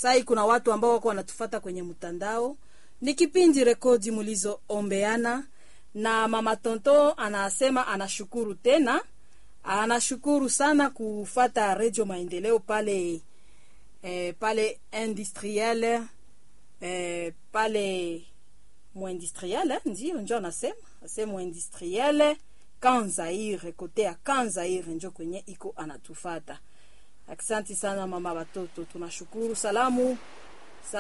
sai kuna watu ambao wako wanatufata kwenye mtandao ni kipindi rekodi mlizoombeana na mama tonto anasema anashukuru tena anashukuru sana kufata redio maendeleo pale eh, pale industriel eh, pale muindustriel ndio njo anasema asema industriel kanzaire kote ya kanzaire njo kwenye iko anatufata Aksanti sana mama watoto, tunashukuru. Salamu